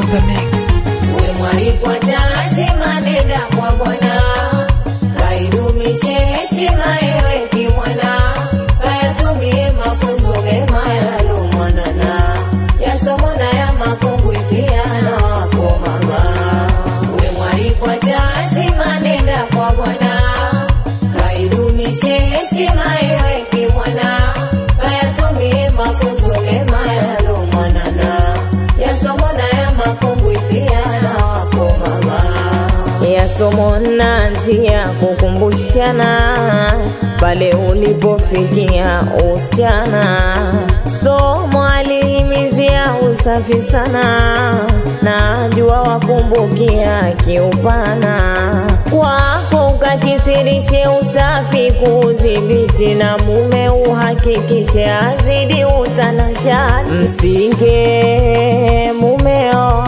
the mix. We mwalikwa lazima nenda kwa Bwana, kaidumishe heshima ewe kimwana, kayatumie mafunzo mema yalomwanana, yasomo na ya makungwi pia na wako mama. We mwalikwa lazima nenda kwa Bwana, kaidumishe heshima ewe kimwana, kayatumie mafunzo mema yalomwanana, yasomo na ya makungwi pia na wako mama. ya somo naanzia kukumbushana pale ulipofikia usichana. Somo alihimizia usafi sana, najua wakumbukia kiupana kwako ukakisirishe usafi kuudhibiti, na mume uhakikishe azidi utanashati, msinge mumeo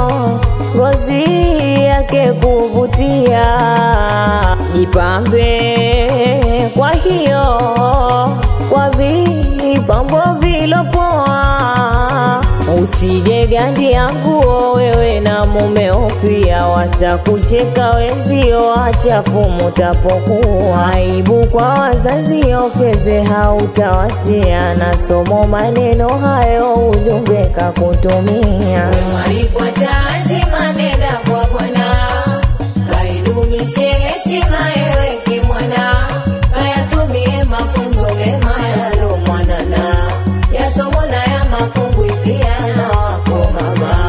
ngozi yake kuvutia, jipambe kwa hiyo kwa vipambo vilopoa, usije gandia nguo wewe na mumeo pia, watakucheka wenzio, achafu mutapokuwa, aibu kwa wazazio, fedhe hautawatia, na somo maneno hayo ujumbe kakutumia. Mwalikwa lazima nenda kwa Bwana, kaidumishe heshima ewe kimwana, kayatumie mafunzo mema yalomwanana, yasomo na ya makungwi pia na wako mama.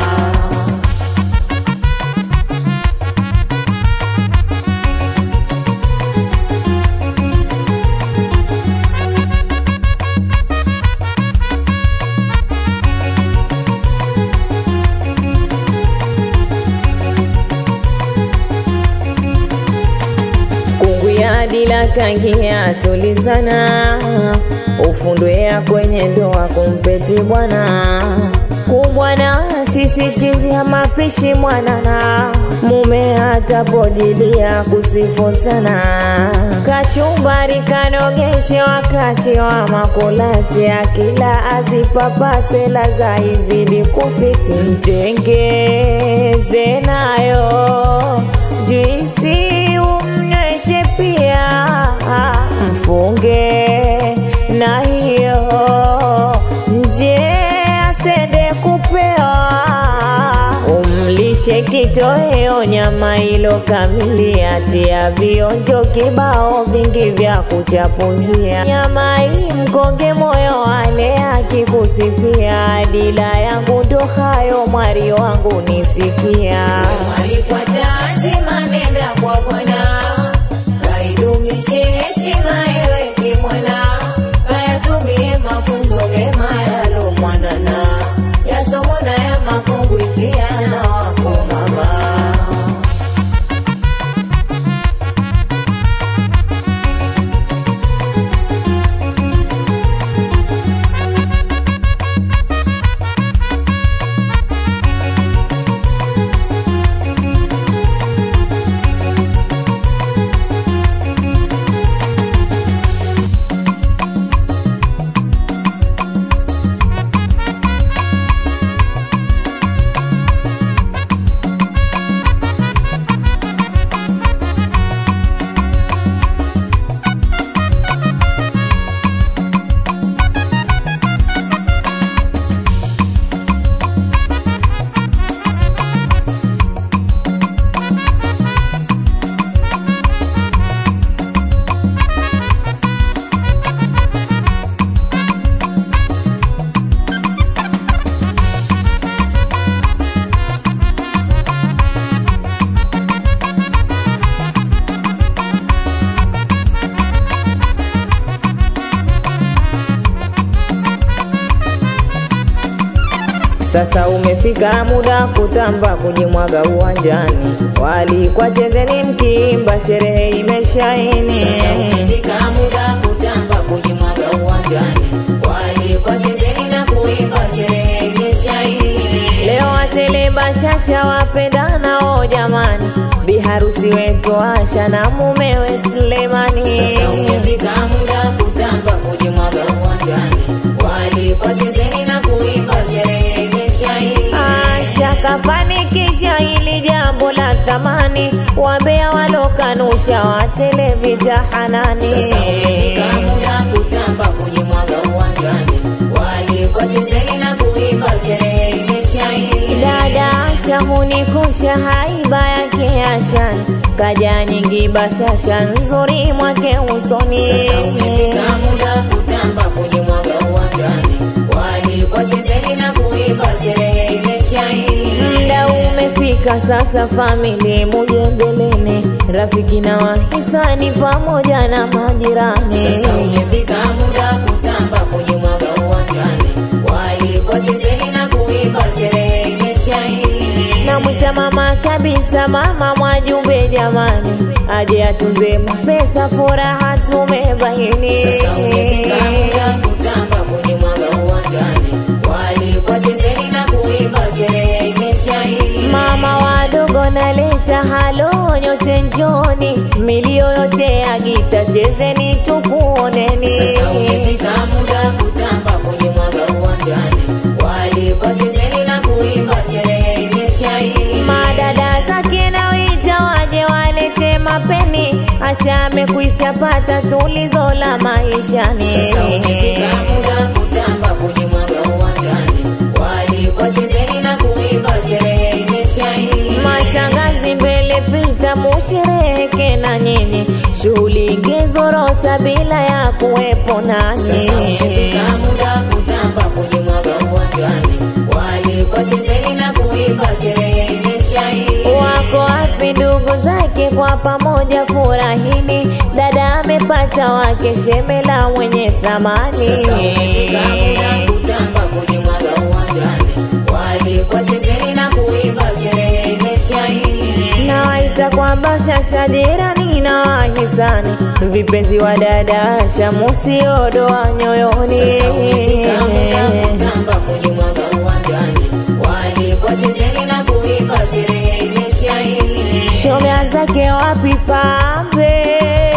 Kunguya dila kangia tulizana, ufundwea kwenye ndoa kumpeti bwana kubwana, sisitizia mapishi mwanana, mume atapojilia kusifu sana, kachumbari kanogeshe wakati wa makulati, akila azipapase laza izidi kufiti, mtengeze nayo juisi umnyweshe pia, mfunge na hiyo nje asende kupewa, umlishe kitoweo nyama ilo kamili, atia vionjo kibao vingi vya kuchapuzia, nyama hii mkonge moyo wale akikusifia, dila yangu ndo hayo mwari wangu nisikia. Mwalikwa lazima nenda kwa Bwana, kaidumishe heshima ewe kimwana, kayatumie mafunzo mema yalomwanana, yasomo na ya makungwi pia na wako mama. Sasa umefika muda kutamba kujimwaga uwanjani, walikwa chezeni mkiimba, sherehe imeshaini. Umefika muda kutamba kujimwaga uwanjani, waalikwa chezeni na kuimba, sherehe imeshaini. Leo watele bashasha wapendanao jamani, biharusi wetu Asha na mumewe Sulemani. Sasa umefika muda kutamba kujimwaga uwanjani, waalikwa chezeni na kuimba, sherehe imeshaini. Asha kafani wambea walokanusha watele vitahanani Umefika muda kutamba kujimwaga uwanjani, walikochezeni na kuimba, sherehe imeshaili. dada Asha hunikusha haiba yake ashani kaja nyingi bashasha nzuri mwake usoni Sasa umefika muda kutamba kujimwaga uwanjani, walikochezeni na kuimba, sherehe imeshaili. Mda umefika sasa, famili muje mbeleni, rafiki na wahisani pamoja na majirani. Sasa umefika muda kutamba kujimwaga uwanjani, walikochezeni na kuimba, sherehe imeshaili. Namwita mama kabisa, mama Mwajumbe jamani, aje atuze mapesa, furaha tumebaini. Sasa umefika muda kutamba kujimwaga uwanjani, walikochezeni na kuimba, sherehe imeshaili. Mama wadogo naleta halo, nyote njoni, milio yote ya gita, chezeni tukuoneni. Sasa umefika muda kutamba kujimwaga uwanjani, walikochezeni na kuimba, sherehe imeshaili. Madada zake na wita waje walete mapeni, Asha amekwisha pata tulizo la maishani. Sasa umefika muda kutamba kujimwaga uwanjani, walikochezeni na kuimba, sherehe imeshaili. Mashangazi mbele pita, mushereheke na nyinyi, shughuli ingezorota bila ya kuwepo nani. Sasa umefika muda kutamba kujimwaga uwanjani, walikochezeni na kuimba, sherehe imeshaili. Wako wapi ndugu zake? Kwa pamoja furahini, dada amepata wake, shemela mwenye thamani. Sasa umefika muda kutamba kujimwaga uwanjani, walikochezeni na kuimba, sherehe imeshaili. nawaita kwamba shasha jirani na wahisani vipenzi wa dada Asha musiodoa nyoyoni Sasa umefika muda kutamba kujimwaga uwanjani, walikochezeni na kuimba, sherehe imeshaili. shoga zake wapi pambe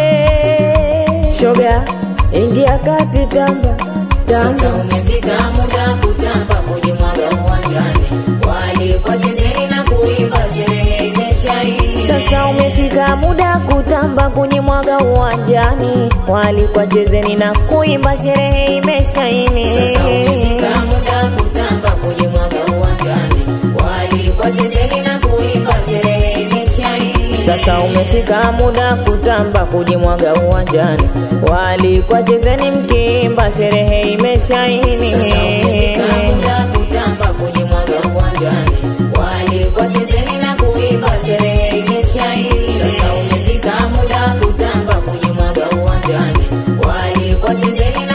shoga ingia kati tamba Sasa tamba umefika muda kutamba kujimwaga uwanjani, walikochezeni na kuimba, sherehe imeshaili. sasa umefika muda kutamba kunyimwaga uwanjani walikwa chezeni na kuimba sherehe imeshaini Sasa umefika muda kutamba kujimwaga uwanjani, walikochezeni na kuimba, sherehe imeshaili. Sasa umefika muda kutamba kujimwaga uwanjani, walikwa chezeni mkimba, sherehe imeshaini. Sasa umefika muda kutamba kujimwaga uwanjani, walikochezeni na kuimba, sherehe imeshaili. Sasa umefika muda kutamba kujimwaga uwanjani, walikochezeni na